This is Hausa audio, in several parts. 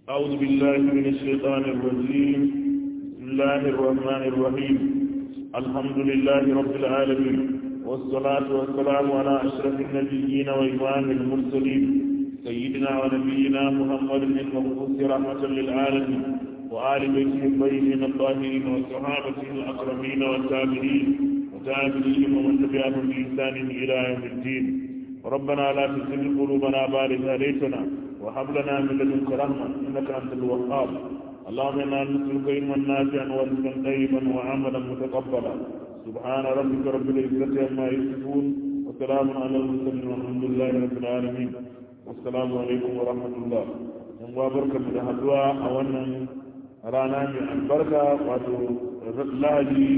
أعوذ بالله من الشيطان الرجيم بسم الله الرحمن الرحيم الحمد لله رب العالمين والصلاة والسلام على أشرف النبيين وإمام المرسلين سيدنا ونبينا محمد المبعوث رحمة للعالمين وآل بيته الطيبين الطاهرين وصحابته الأكرمين والتابعين وتابعيهم ومن تبعهم بإحسان إلى يوم الدين ربنا لا تزغ قلوبنا بعد إذ هديتنا وهب لنا من لدنك رحمة إنك أنت الوهاب اللهم إنا نسألك علما نافعا ورزقا طيبا وعملا متقبلا سبحان ربك رب العزة عما يصفون وسلام على المرسلين والحمد لله رب العالمين والسلام عليكم ورحمة الله yan barka mu da haduwa a wannan rana mai albarka wato lahadi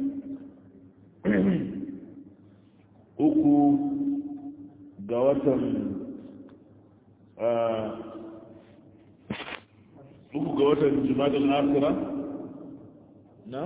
uku ga watan uku ga watan jimadin asira na?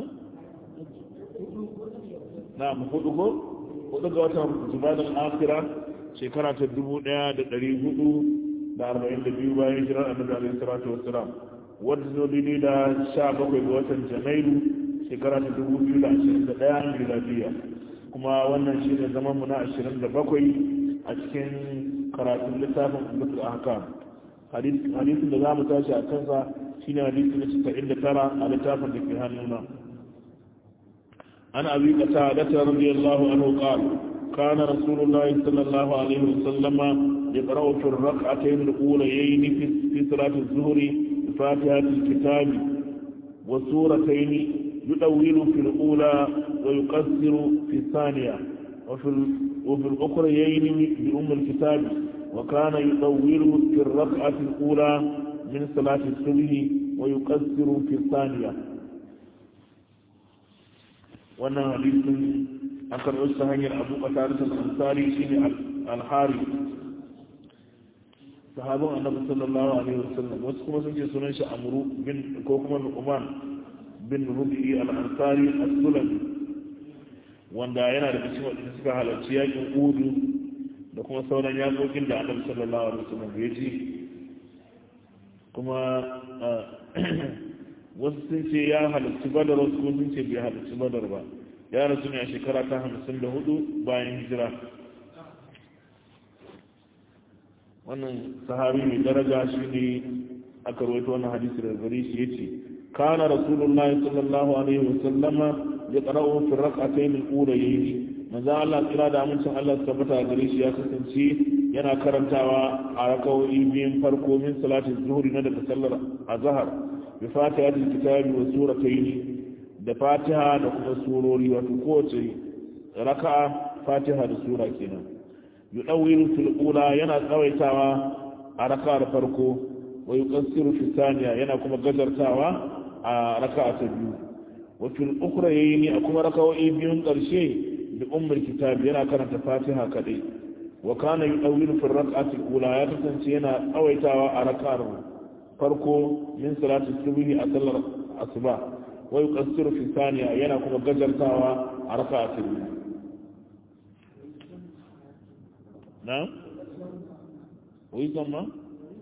na hudu ko? hudu ga watan jimadin asira shekara ta dubu daya da dari hudu da arba'in da biyu bayan jiran annabi alaihi salatu wassalam wadda zo daidai da sha bakwai ga watan janairu shekara ta dubu biyu da ashirin da daya miladiya kuma wannan shi ne zaman mu na ashirin da bakwai a cikin karatun littafin ummatul ahkam hadisin da za mu tashi a kansa shine hadisi na casa'in da tara a littafin da ke hannuna an abi kata da ta radiyallahu anhu qala kana rasulullahi sallallahu alaihi wasallama يقرأ في الركعتين الأوليين في صلاة الظهر بفاتحة الكتاب وسورتين يطول في الأولى ويقصر في الثانية وفي وفي الأخريين بأم الكتاب وكان يطول في الركعة الأولى من صلاة الصبح ويقصر في الثانية وانا حديث أكثر أستهني أبو قتادة الأنصاري شيني الحاري sahabin annabi sallallahu alaihi wasallam wasu kuma sun ce sunan shi amru bin ko kuma nu'man bin rubi al-ansari as-sulami wanda yana da cikin wadanda suka halarci yakin udu da kuma sauran yakokin da annabi sallallahu alaihi wasallam ya ji kuma wasu sun ce ya halarci badar wasu kuma sun ce bai halarci badar ba ya rasu ne a shekara ta hamsin da hudu bayan hijira wannan sahabi mai daraja shi ne aka rawaito wannan hadisi daga gare shi yace kana rasulullahi sallallahu alaihi wa sallama ya qara'u fi rak'atayn al-ulayayn manzo Allah kira da amincin Allah su tabbata gare shi ya kasance yana karantawa a rakawoyi biyun farko min salati zuhri na daga sallar azhar bi fatihatil kitabi wa suratayn da fatiha da kuma surori wato kowace raka'a fatiha da sura kenan yudawilu fil ula yana tsawaitawa a raka'ar farko wa yuqassiru fi thaniya yana kuma gajartawa a raka'a ta biyu wa fil ukhra yayni a kuma raka'o'i biyun karshe da ummul kitab yana karanta fatiha kadai wa kana yudawilu fil raka'ati ula ya kasance yana tsawaitawa a raka'ar farko min salati subhi a sallar asuba wa yuqassiru fi thaniya yana kuma gajartawa a raka'a ta biyu na? wisdom ma?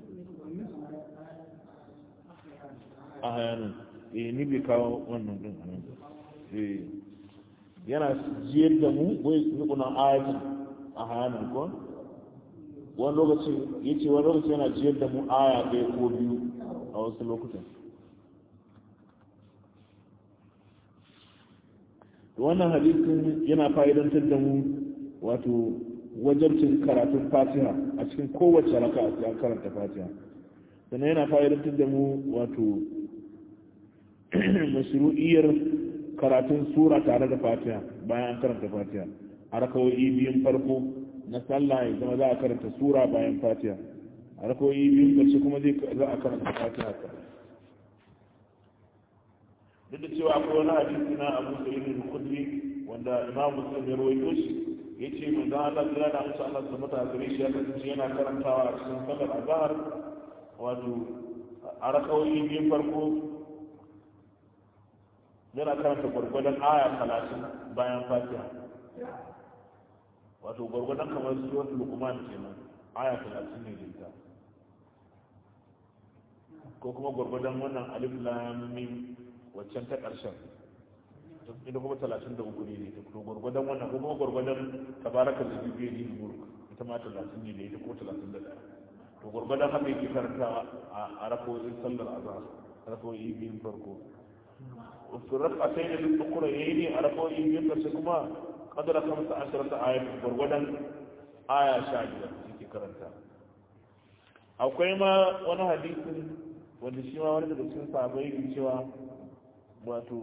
a hayanin eh ni bai kawo wannan din anan eh yana jiyar da mu wai nukunan ayatun a hayanin ko wani lokaci ya ce wani lokaci yana jiyar da mu aya ɗaya ko biyu a wasu lokutan wannan hadisin yana fa'idantar da mu wato wajabcin karatun fatiha a cikin kowace raka a cikin karanta fatiha sannan yana fa'idantar da mu wato mashru'iyyar karatun sura tare da fatiha bayan an karanta fatiha a rakawoyi biyun farko na sallah ya zama za a karanta sura bayan fatiha a rakawoyi biyun ƙarshe kuma zai za a karanta fatiha ka duk da cewa akwai wani hadisi na abu sa'id al-khudri wanda imam muslim ya rawaito shi ya ce mai zan Allah kira da musu Allah su mata gare shi ya kasance yana karantawa a cikin sallar azhar wato a rakawoyi biyun farko yana karanta gwargwadon aya talatin bayan fatiha wato gwargwadon kamar suwar lukuman kenan aya talatin ne da ita ko kuma gwargwadon wannan alif lam mim waccan ta ƙarshen ita kuma talatin da uku ne ita to gwargwadon wannan ko kuma gwargwadon tabaraka da biyu ne mulk ita ma talatin ne ita ko talatin da ɗaya to gwargwadon haka yake karanta a rako'in sallar azhar rako'i biyun farko wasu rafa sai da duk kura yayi ne a rako'i biyun karshe kuma kadara kamsa ashirar ayat gwargwadon aya sha biyar yake karanta akwai ma wani hadisin wanda shi ma wani daga cikin sahabbai ke cewa wato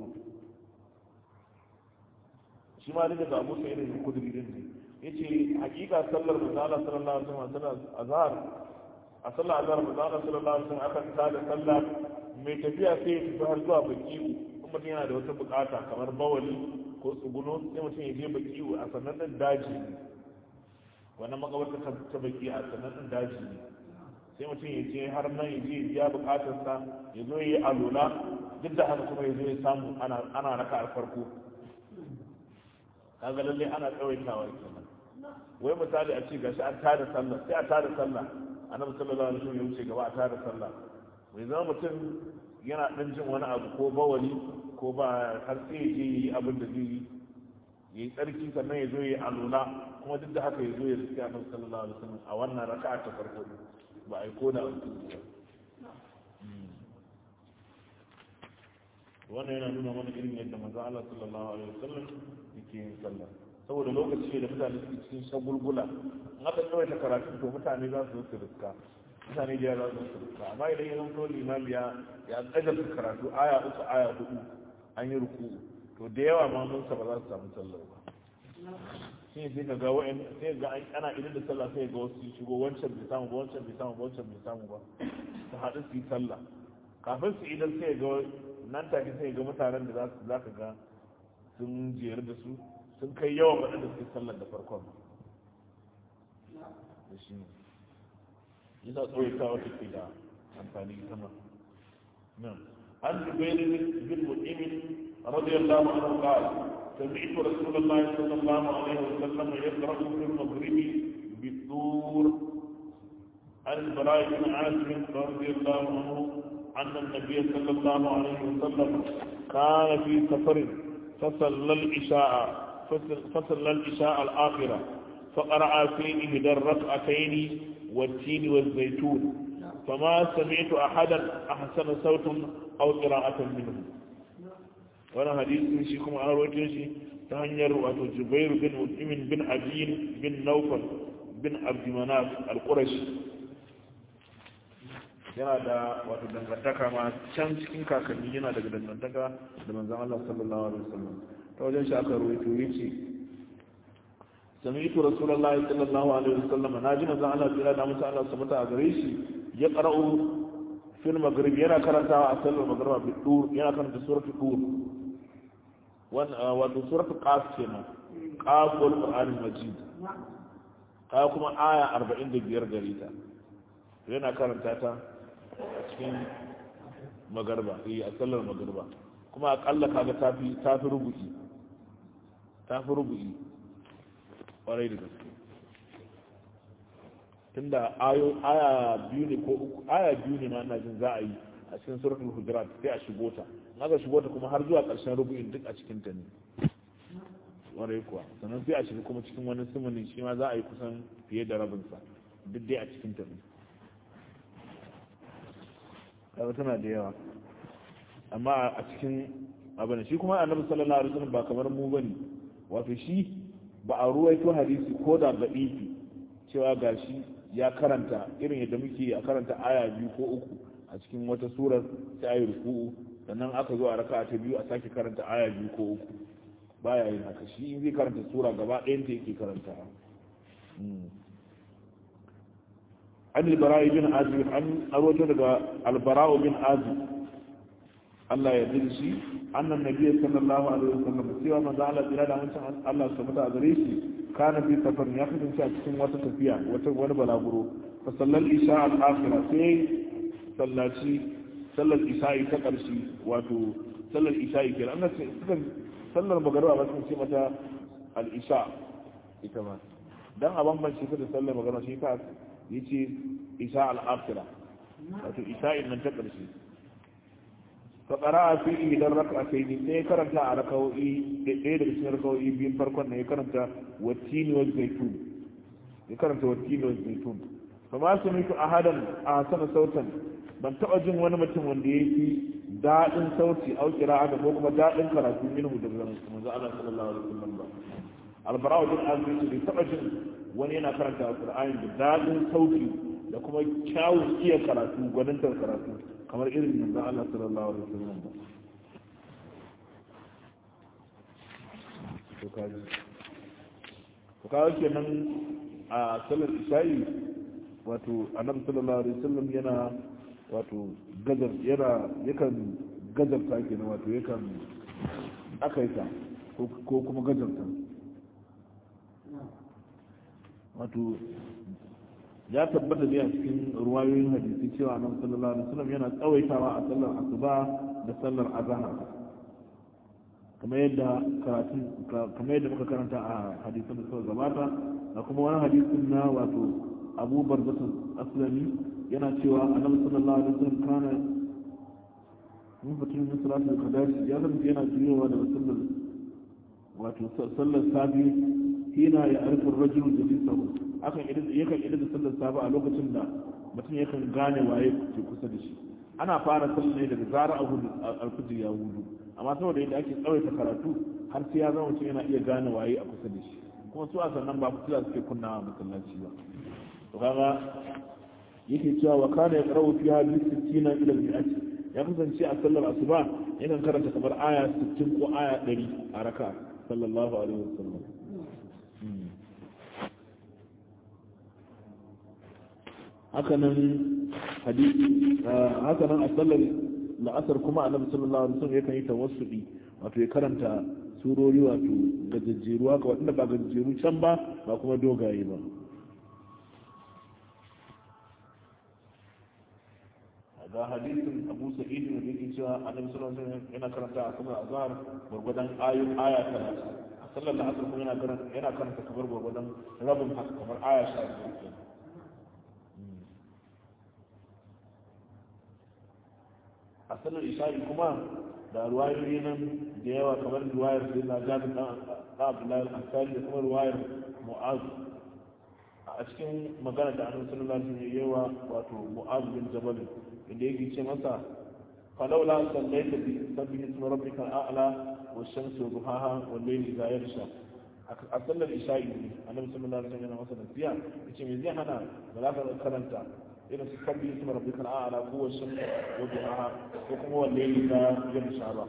shi ma daga ga abu sai da kudiri din ne yace hakika sallar manzo Allah sallallahu alaihi wasallam sallar azhar a sallar azhar manzo Allah sallallahu alaihi wasallam akan tada sallah mai tafiya sai ya tafi har zuwa baki kuma yana da wata bukata kamar bawali ko tsuguno sai mutum ya je baki a sannan din daji wannan makabarta ta baki a sannan din daji ne sai mutum ya je har nan ya je ya bukatarsa ya zo ya yi alula duk da haka kuma ya zo ya samu ana raka a farko kaga lalle ana tsawaitawa kenan wai misali a ce gashi an tada sallah sai a tada sallah annabi sallallahu alaihi wasallam ya wuce gaba a tada sallah wai zama mutum yana dan jin wani abu ko bawali ko ba har sai ya je yi abin da zai yi yi tsarki sannan ya zo ya yi alula kuma duk da haka ya zo ya riski annabi sallallahu alaihi wasallam a wannan raka'a ta farko ba a yi ko da wannan yana nuna mana irin yadda manzo Allah sallallahu alaihi wasallam yake yin sallah saboda lokaci da mutane suke cikin shagulgula in aka tsawaita karatu to mutane za su su riska mutane da za su su riska amma idan ya zanto limami ya ya tsaga karatu aya uku aya hudu an yi ruku to da yawa ma mun ba za su samu sallah ba shi ne sai ka ga wa'in sai ga ana idan da sallah sai ga wasu shigo wancan bai samu ba wancan bai samu ba wancan bai samu ba su haɗu su yi sallah kafin su idan sai ga nan take sai ga mutanen da za ka ga sun jiyar da su sun kai yawan waɗanda suke sallar da farkon da shi ne yasa tsawaita wata ke da amfani ita ma nan an zubairi bin mu'imin radiyallahu anhu qala سمعت رسول الله صلى الله عليه وسلم يقرأ في المغرب بالطور عن البراء بن عازم رضي الله عنه أن النبي صلى الله عليه وسلم كان في سفر فصلى العشاء فصلى العشاء الآخرة فقرأ في إحدى الركعتين والتين والزيتون فما سمعت أحدا أحسن صوت أو قراءة منه wani hadisi shi kuma an rawaito shi ta hanyar wato Jubair bin Mut'imin bin Abiyin bin Naufal bin Abdulmanaf al-Qurashi yana da wato dangantaka ma can cikin kakanni yana daga dangantaka da manzon Allah sallallahu alaihi wasallam ta wajen shi aka rawaito yace sami'tu rasulullahi sallallahu alaihi wasallam naji manzon Allah tsira da mutum Allah subhanahu a gare shi ya qara'u fil maghrib yana karantawa a sallar magriba bi dur yana karanta suratul dur wato suratul qaf kenan qaf wal qur'anil majid ka kuma aya 45 gare ta yana karanta ta a cikin magarba eh a sallar magarba kuma akalla kaga tafi tafi rubu'i tafi rubu'i kwarai da gaske tunda ayo aya biyu ne ko uku aya biyu ne ma ina jin za a yi a cikin suratul hujurat sai a shigo ta aka shigo ta kuma har zuwa ƙarshen rubu'in duk a cikin ta ne warai kuwa sannan sai a shiga kuma cikin wani sumuni shi ma za a yi kusan fiye da rabinsa duk dai a cikin ta ne kaga tana da yawa amma a cikin abin shi kuma annabi sallallahu alaihi wasallam ba kamar mu bane wato shi ba a ruwaito hadisi ko da da'ifi cewa gashi ya karanta irin yadda muke a karanta aya biyu ko uku a cikin wata surar sai ayi ruku'u sannan aka zo a raka ta biyu a sake karanta aya biyu ko uku baya yin haka shi in zai karanta sura gaba ɗayan ta yake karanta an albara'i bin azib an arwato daga albara'u bin azib Allah ya jin shi annan nabiyyi sallallahu alaihi wasallam cewa manzo Allah tsira da mutum Allah su mata gare shi kana fi safar ya kasance a cikin wata tafiya wata wani balaguro fa sallal isha al-akhirah sai sallaci sallar isha'i ta ƙarshe wato sallar isha'i ke an ce suka sallar magariba ba sun ce mata al-isha ita ma dan a bambance ta da sallar magariba shi ta yace isha al-akhira wato isha isha'in nan ta ƙarshe fa qara'a fi idan rak'atayn sai karanta a rak'o'i ɗaya daga cikin rak'o'i biyun farkon ne ya karanta wattini wal zaitun ya karanta wattini wal zaitun fa ma sami'tu ahadan ahsana sautan ban taɓa jin wani mutum wanda ya fi daɗin sauti au qira'a ko kuma daɗin karatu minhu daga manzo Allah sallallahu alaihi wasallam ba albara'u bin azmi bai taɓa jin wani yana karanta alqur'ani da daɗin sauti da kuma kyawun iya karatu gwanintar karatu kamar irin yanzu Allah sallallahu alaihi wasallam ba to kaji to kawo kenan a sallar isha'i wato annabi sallallahu alaihi wasallam yana wato gazar yana yakan gazarta kenan wato yakan akaita ko kuma gazarta wato ya tabbata ne a cikin ruwayoyin hadisi cewa nan sallallahu alaihi wasallam yana tsawaitawa a sallar asuba da sallar azhar kamar yadda karatu kamar yadda muka karanta a hadisin da suka gabata da kuma wani hadisin na wato Abu Barzatul Aslami yana cewa annabi sallallahu alaihi wasallam kana mun fitin min salatul qadar ya zama yana jiyowa da sallar wato sallar sabi hina ya arfa rajulu jalisahu akan yakan idan da sallar safa a lokacin da mutum yakan gane waye ke kusa da shi ana fara sallar ne daga zara abu alfijir ya hudu amma saboda yadda ake tsawaita karatu har sai ya zama mutum yana iya gane waye a kusa da shi kuma su a sannan ba fitila suke kunnawa masallaci ba to kaga yake cewa wa kana yaqra'u fiha bi 60 ila mi'ati ya kasance a sallar asuba yakan karanta kamar aya 60 ko aya 100 a raka sallallahu alaihi wasallam hakanan hadisi hakanan a sallar la'asar kuma annabi sallallahu alaihi wasallam yakan yi tawassuli wato ya karanta surori wato gajejjeru haka wadanda ba gajejjeru can ba ba kuma dogaye ba ga hadisin abu sa'id da yake cewa annabi sallallahu alaihi wasallam yana karanta a kuma azhar gurgudan ayoyin aya 30 a sallar la'asar kuma yana karanta yana karanta kamar gurgudan rabin haka kamar aya 15 a sanar isha'i kuma da ruwayoyi nan da yawa kamar ruwayar da na jabin dan abdullahi al-ansari da kuma ruwayar mu'az a cikin magana da annabi sallallahu alaihi wasallam yawa wato mu'az bin jabal inda yake ce masa falawla sallaita bi sabbi ismi rabbika al-a'la wash-shamsi wa duhaha wal-layli idha yaghsha a sallar isha'i annabi sallallahu alaihi wasallam yana masa nasiya yace me zai hana ba za ka karanta irin su kabbi su mara bikan a'ala ko wasu wajen aha ko kuma wanne ne na yin sha ba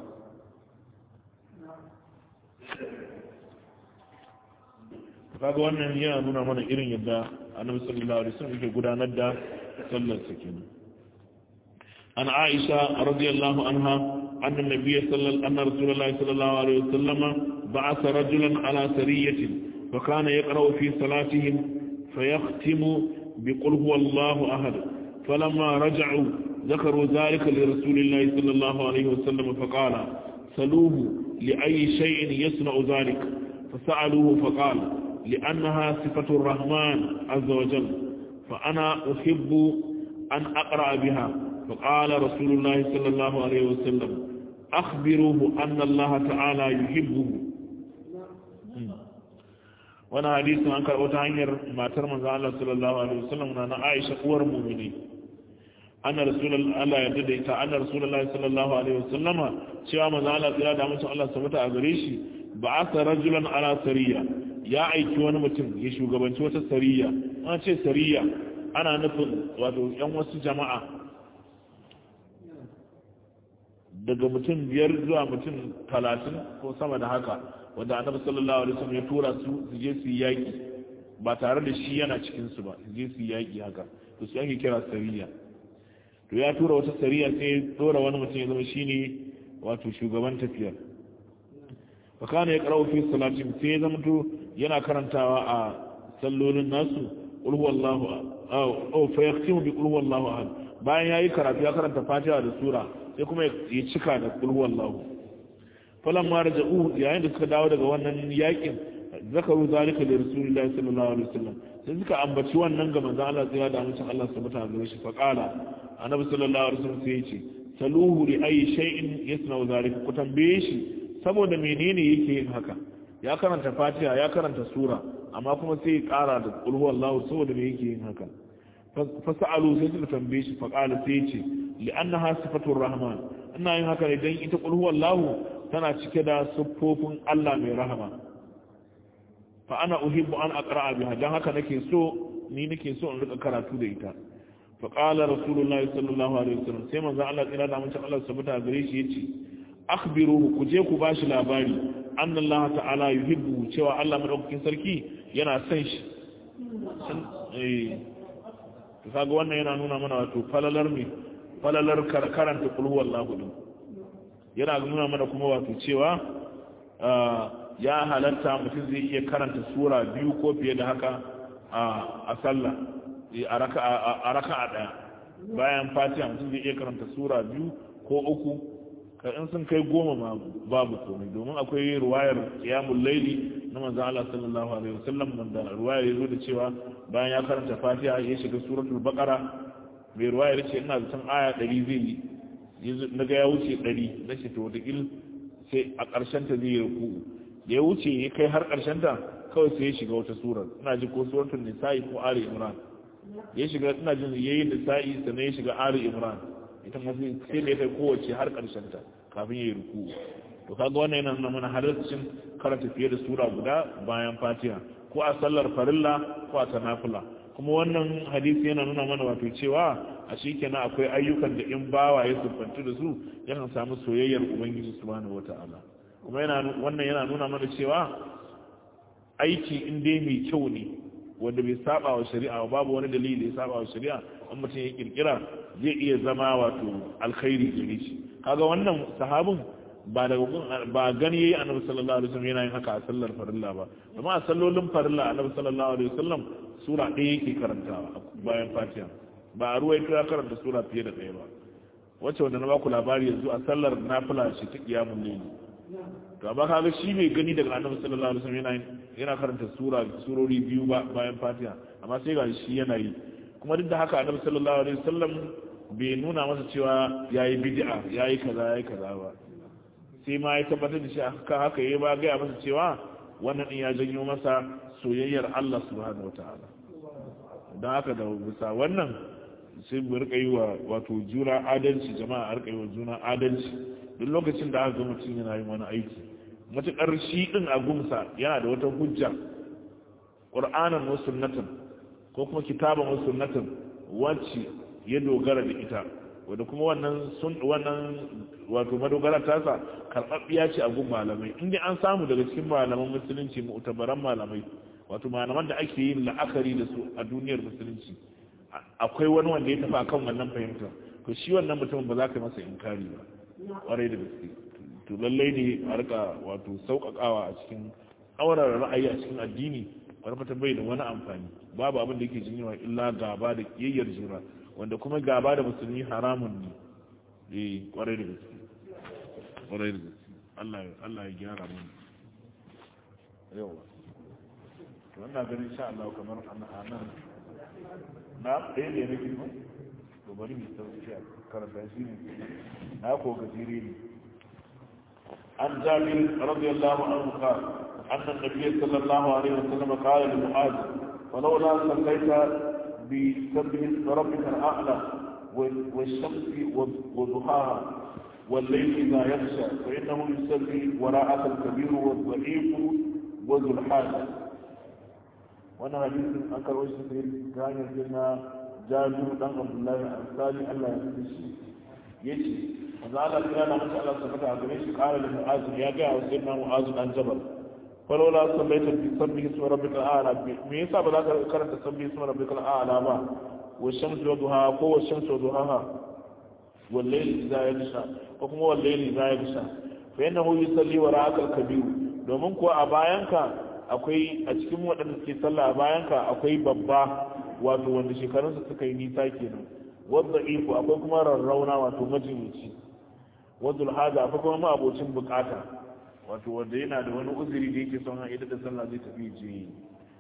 kaga wannan yana nuna mana irin yadda annabi sallallahu alaihi wasallam yake gudanar da sallar sa kenan an aisha radiyallahu anha anna nabiyyi sallallahu anna rasulullahi sallallahu alaihi wasallam ba'atha rajulan ala sariyatin fa kana yaqra'u fi salatihim fayakhtimu بقل هو الله أحد فلما رجعوا ذكروا ذلك لرسول الله صلى الله عليه وسلم فقال سلوه لأي شيء يصنع ذلك فسألوه فقال لأنها صفة الرحمن عز وجل فأنا أحب أن أقرأ بها فقال رسول الله صلى الله عليه وسلم أخبروه أن الله تعالى يحبه wani hadisin an karɓo ta hanyar matar manzo Allah sallallahu alaihi wasallam na na Aisha uwar mu'mini anna rasulullahi Allah ya dade ta anna rasulullahi sallallahu alaihi wasallama cewa manzo Allah tsira da mutum Allah sabata a gare shi ba'atha rajulan ala sariya ya aiki wani mutum ya shugabanci wata sariya an ce sariya ana nufin wato yan wasu jama'a daga mutum biyar zuwa mutum talatin ko sama da haka wanda annabi sallallahu alaihi wasallam ya tura su su je su yaki ba tare da shi yana cikin su ba su je su yaki haka to su ake kira sariya to ya tura wata sariya sai ya tura wani mutum ya zama shine wato shugaban tafiyar fa kana ya qara'u fi salatin sai ya zama to yana karantawa a sallolin nasu qul huwallahu aw fa yaktimu bi qul huwallahu ahad bayan yayi karatu ya karanta fatiha da sura sai kuma ya cika da qul huwallahu falan ma raja'u yayin da suka dawo daga wannan yakin zakaru zalika li rasulillahi sallallahu alaihi wasallam sai suka ambaci wannan ga manzon Allah sai da amincin Allah subhanahu wa ta'ala shi fa qala annabi sallallahu alaihi wasallam sai ya ce saluhu li ayi shay'in yasna'u zalika ku tambaye shi saboda menene yake yin haka ya karanta fatiha ya karanta sura amma kuma sai ya kara da qul huwallahu saboda me yake yin haka fa sa'alu sai suka tambaye shi fa qala sai ya ce li annaha sifatur rahman ina yin haka ne dan ita qul huwallahu tana cike da siffofin Allah mai rahama fa ana uhibbu an aqra'a biha dan haka nake so ni nake so in rika karatu da ita fa qala rasulullahi sallallahu alaihi wasallam sai manzo Allah tsira da mutum Allah subhanahu gare shi yace akhbiruhu ku je ku bashi labari anna Allah ta'ala yuhibbu cewa Allah madaukakin sarki yana son shi eh to kaga wannan yana nuna mana wato falalar me falalar karanta qul huwallahu din yana nuna mana kuma wato cewa ya halatta mutum zai iya karanta sura biyu ko fiye da haka a sallah a raka a ɗaya bayan fatiha mutum zai iya karanta sura biyu ko uku ka in sun kai goma ma babu komai domin akwai ruwayar qiyamul laili na manzo Allah sallallahu alaihi wasallam wanda ruwayar yazo da cewa bayan ya karanta fatiha ya shiga suratul baqara mai ruwayar ce ina zaton aya 100 zai yi na ga ya wuce 100 na ce to wata sai a ƙarshen ta zai yi ruku'u da ya wuce ya kai har ƙarshen ta kawai sai ya shiga wata surar ina ji ko suratul nisa'i ko ali imran ya shiga ina jin yayi nisa'i sannan ya shiga ali imran ita ma sai da ya kai kowace har ƙarshen ta kafin ya yi ruku to kaga wannan yana nuna mana halarcin karanta fiye da sura guda bayan fatiha ko a sallar farilla ko a tanafula kuma wannan hadisi yana nuna mana wato cewa a shi kenan akwai ayyukan da in bawa ya siffantu da su yakan samu soyayyar ubangiji subhanahu wata'ala kuma wannan yana nuna mana cewa aiki in dai mai kyau ne wanda bai saba wa shari'a babu wani dalili da ya saba wa shari'a in mutum ya kirkira zai iya zama wato alkhairi gare shi kaga wannan sahabin ba daga ba gani yayi annabi sallallahu alaihi wasallam yana yin haka a sallar farilla ba amma a sallolin farilla annabi sallallahu alaihi wasallam sura ɗaya yake karantawa bayan fatiha ba a ruwa ya karanta sura fiye da ɗaya ba wacce wanda na baku labari yanzu a sallar nafila ce ta kiyamun laili to amma kaga shi mai gani daga annabi sallallahu alaihi wasallam yana yana karanta sura surori biyu ba bayan fatiha amma sai ga shi yana yi kuma duk da haka annabi sallallahu alaihi wasallam bai nuna masa cewa yayi bid'a yayi kaza yayi kaza ba sai ma ya tabbatar da shi haka haka yayi ba ga masa cewa wannan din ya janyo masa soyayyar Allah subhanahu wataala don haka da bisa wannan sai mu rika yi wa wato juna adalci jama'a a rika yi wa juna adalci duk lokacin da aka ga mutum yana yin wani aiki matuƙar shi ɗin a gumsa yana da wata hujja ƙur'anan wa sunnatan ko kuma kitaban wa sunnatan wacce ya dogara da ita wadda kuma wannan sun wannan wato madogara tasa karɓaɓɓiya ce a gun malamai inda an samu daga cikin malaman musulunci mu'tabaran malamai wato malaman da ake yin la'akari da su a duniyar musulunci akwai wani wanda ya tafi akan wannan fahimtar to shi wannan mutumin ba za ka masa inkari ba kwarai da gaske to lallai ne a rika wato sauƙaƙawa a cikin aurar ra'ayi a cikin addini wani fata bai da wani amfani babu abin da yake jinyewa illa gaba da kiyayyar juna wanda kuma gaba da musulmi haramun ne eh kwarai da gaske kwarai da gaske Allah Allah ya gyara mu yawa to wannan ganin insha Allah kamar anan na ɗaya ne nake ba to bari mu sauki a karanta shi ne na ko gajere ne an jabir radiyallahu anhu qala anna an-nabiy sallallahu alaihi wasallam qala li mu'adh falawla sallaita bi sabbihi rabbika al-a'la والشمس وضحاها والليل إذا يغشى فإنه يصلي وراءك الكبير والضعيف وذو الحاجة وانا حديث أنكر وجه كان يجينا جابر بن عبد الله الأنصاري الله يهديه yace manzo Allah ya na masa Allah sabata a gare shi qala li mu'az ya ga wa sayyidina mu'az dan jabal falola sallaita bi sabbihi ismi rabbikal a'la me yasa ba za ka karanta sabbihi ismi rabbikal a'la ba wa shamsu wa duha ko wa shamsu wa duhaha wal layli idha yaghsha ko kuma wal layli idha yaghsha fa innahu yusalli wa ra'aka kabir domin kuwa a bayanka akwai a cikin waɗanda suke sallah a bayanka akwai babba wato wanda shekarunsa suka yi nisa kenan wadda iko akwai kuma rarrauna wato majinyaci wadda alhaja akwai kuma ma'abocin bukata wato wanda yana da wani uzuri da yake son haɗe da sallah zai tafi je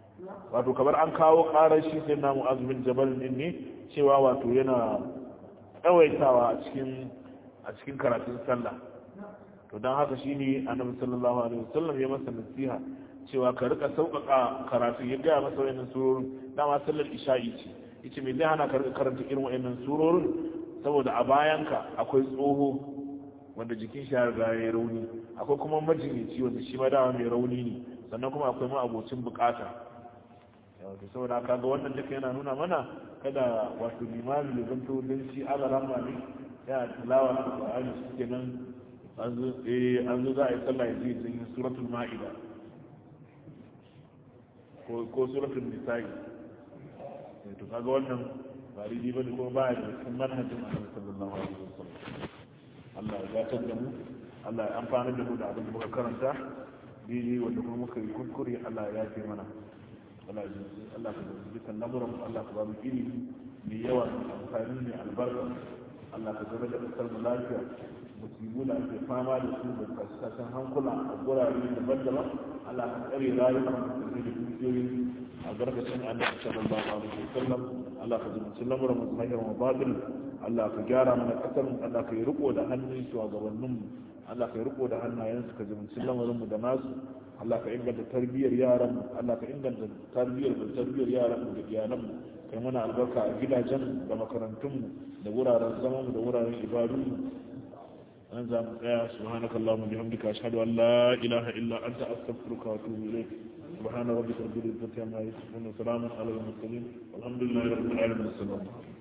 wato kamar an kawo ƙarar shi sai na mu'azumin jabal din ne cewa wato yana tsawaitawa a cikin a cikin karatun sallah to don haka shine annabi sallallahu alaihi wasallam ya masa nasiha cewa ka rika sauƙaƙa karatu ya gaya masa wayannan surorin dama sallar isha'i ce yace me zai hana ka rika karanta irin wayannan surorin saboda a bayanka akwai tsoho wanda jikin shi ya riga ya rauni akwai kuma majinyaci wanda shi ma dama mai rauni ne sannan kuma akwai ma abocin bukata wato saboda kaga wannan duka yana nuna mana kada wato limami ya zanto don shi aga rama ne yana tilawa da Qur'ani shikenan an zo eh an zo za a yi sallah yanzu zai yi suratul ma'ida ko ko suratul nisa'i to kaga wannan ba daidai bane kuma ba ya da cikin manhajin Annabi sallallahu alaihi wasallam Allah ya gatar da mu Allah ya amfana da mu da abin da muka karanta daidai wanda kuma muka yi kuskure Allah ya yafe mana Allah ya Allah ka zama dukkan lamuran Allah ka ba mu ilimi mai yawa amfani mai albarka Allah ka zama da kasar mu lafiya musibu da ake fama da su da kasashen hankula a gurare daban-daban Allah ka tsare rayukan musulmi da dukiyoyi a gargashin annabi sallallahu alaihi wasallam Allah ka zumunci lamuran mu zahir wa batil Allah ka gyara mana kasar mu Allah ka yi riko da hannun shugabannin mu Allah ka yi riko da hannayen su ka zumunci lamarin mu da nasu Allah ka inganta tarbiyyar yaran mu Allah ka inganta tarbiyyar da tarbiyyar yaran mu da iyalan mu kai mana albarka a gidajen da makarantun mu da wuraren zaman mu da wuraren ibadun mu an za mu tsaya subhanakallahumma bihamdika ashhadu an la ilaha illa anta astaghfiruka wa atubu ilayk سبحان ربك رب العزة عما يصفون وسلام على المرسلين والحمد لله رب العالمين